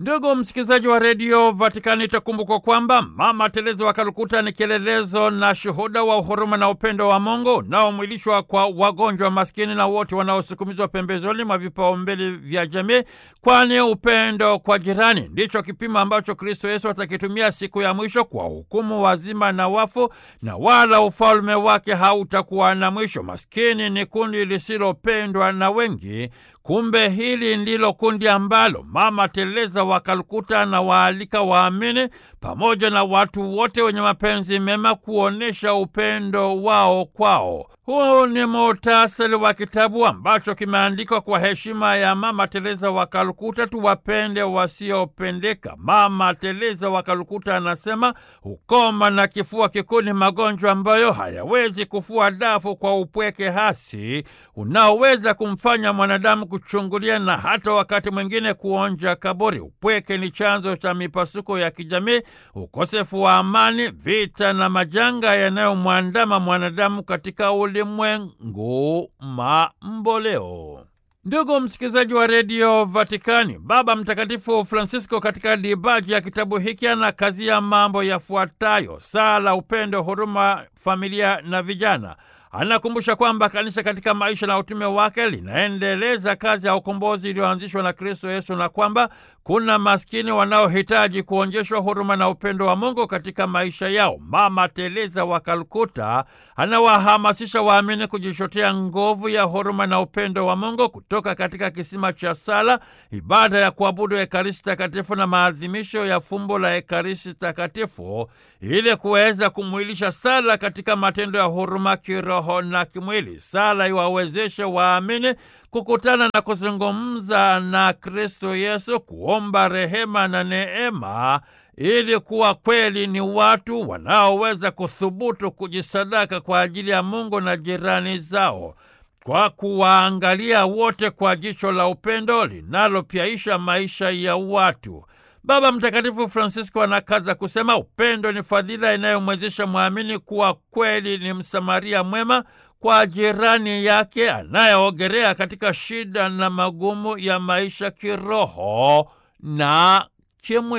Ndugu msikilizaji wa redio Vatikani, itakumbukwa kwamba Mama Teresa wa Kalkuta ni kielelezo na shuhuda wa huruma na upendo wa Mungu unaomwilishwa kwa wagonjwa, maskini na wote wanaosukumizwa pembezoni mwa vipaumbele vya jamii, kwani upendo kwa jirani ndicho kipimo ambacho Kristo Yesu atakitumia siku ya mwisho kwa hukumu wazima na wafu, na wala ufalme wake hautakuwa na mwisho. Maskini ni kundi lisilopendwa na wengi. Kumbe hili ndilo kundi ambalo Mama Teresa wa Kalkuta na waalika waamini pamoja na watu wote wenye mapenzi mema kuonyesha upendo wao kwao. Huu ni muhtasari wa kitabu ambacho kimeandikwa kwa heshima ya Mama Teresa wa Kalkuta, tuwapende wasiopendeka. Mama Teresa wa Kalkuta anasema ukoma na kifua kikuu ni magonjwa ambayo hayawezi kufua dafu kwa upweke hasi unaoweza kumfanya mwanadamu kuchungulia na hata wakati mwingine kuonja kaburi. Upweke ni chanzo cha mipasuko ya kijamii, ukosefu wa amani, vita na majanga yanayomwandama mwanadamu katika ulimwengu mamboleo. Ndugu msikilizaji wa redio Vatikani, Baba Mtakatifu Francisco katika dibaji ya kitabu hiki ana kazi ya mambo yafuatayo: sala, upendo, huruma, familia na vijana. Anakumbusha kwamba kanisa katika maisha na utume wake linaendeleza kazi ya ukombozi iliyoanzishwa na Kristo Yesu na kwamba kuna maskini wanaohitaji kuonyeshwa huruma na upendo wa Mungu katika maisha yao. Mama Teresa wa Kalkuta anawahamasisha waamini kujichotea nguvu ya huruma na upendo wa Mungu kutoka katika kisima cha sala, ibada ya kuabudu Ekaristi Takatifu na maadhimisho ya fumbo la Ekaristi Takatifu ili kuweza kumwilisha sala katika matendo ya huruma kiroho na kimwili. Sala iwawezeshe waamini kukutana na kuzungumza na Kristo Yesu, kuomba rehema na neema ili kuwa kweli ni watu wanaoweza kuthubutu kujisadaka kwa ajili ya Mungu na jirani zao, kwa kuwaangalia wote kwa jicho la upendo linalopyaisha maisha ya watu. Baba Mtakatifu Francisco anakaza kusema upendo ni fadhila inayomwezesha mwamini kuwa kweli ni Msamaria mwema kwa jirani yake anayeogelea katika shida na magumu ya maisha kiroho na kimwili.